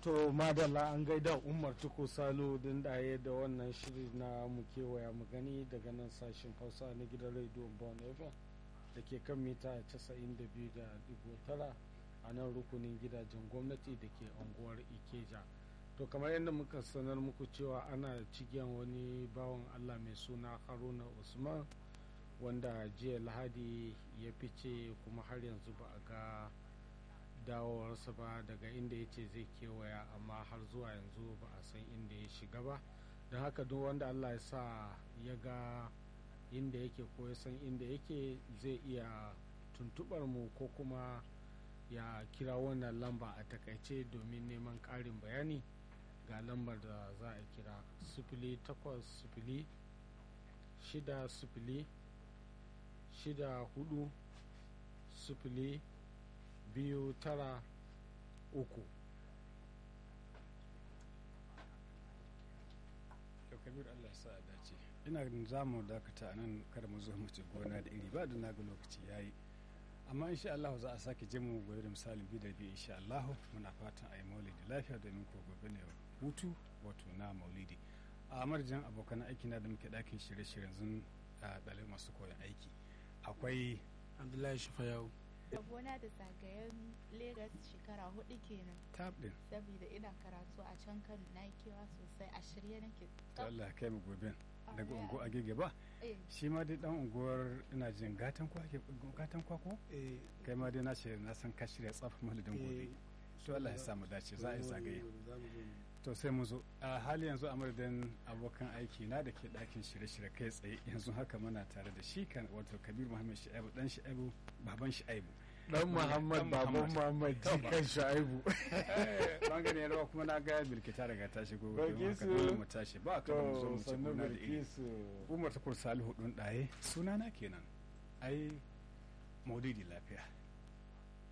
to madalla an gaida umar tuko salo din daye da wannan shiri na mu kewaya mu gani daga nan sashen hausa na gidan rediyon bon fm da ke kan mita 92.9 a nan rukunin gidajen gwamnati da ke unguwar ikeja to kamar yadda muka sanar muku cewa ana cigiyan wani bawan allah mai suna haruna usman wanda jiya lahadi ya fice kuma har yanzu ba a ga dawowarsa ba daga inda ya ce zai kewaya amma har zuwa yanzu ba a san inda ya shiga ba don haka duk wanda allah ya sa ya ga inda yake ko ya san inda yake zai iya tuntubar mu ko kuma ya kira wannan lamba a takaice domin neman ƙarin bayani ga lambar da za a kira sifili takwas sifili shida sifili shida hudu sifili biyu tara uku to kabir allah ya sa a dace ina za mu dakata a nan kada mu zo mu ci gona da iri ba da na ga lokaci ya yi amma insha Allah za a sake je mu gobe da misalin bi da bi insha Allah muna fatan a yi maulidi lafiya domin ko gobe ne hutu wato na maulidi a marjin abokan aiki na da muke dakin shirye-shiryen zun ɗalibai masu koyon aiki akwai abdullahi shifayau gona da zagayen Legas shekara hudu kenan tab din saboda ina karatu a can kano na yi kewa sosai a shirye nake to Allah ya kai mu gobe daga Amin. ungo agege ba eh shi ma dai dan unguwar ina jin gatan kwa ke gatan kwa ko kai ma dai na ce na san ka shirya tsaf maulidin gobe to Allah ya sa mu dace za a yi zagaye to sai mu zo a hali yanzu a madadin abokan aiki na da ke ɗakin shirye-shirye kai tsaye yanzu haka muna tare da shi kan wato kabir muhammad shi'aibu dan shi'aibu baban shi'aibu dan muhammad Dan baban Muhammad. muhammad jikan shaibu bangare ya rawa kuma na ga bilkita daga tashi gobe don haka Bilkisu. dole mu tashi ba ka mu zo mu ci sannu gona da iri bilkisu umar tukur salihu ɗun ɗaye sunana kenan ai maulidi lafiya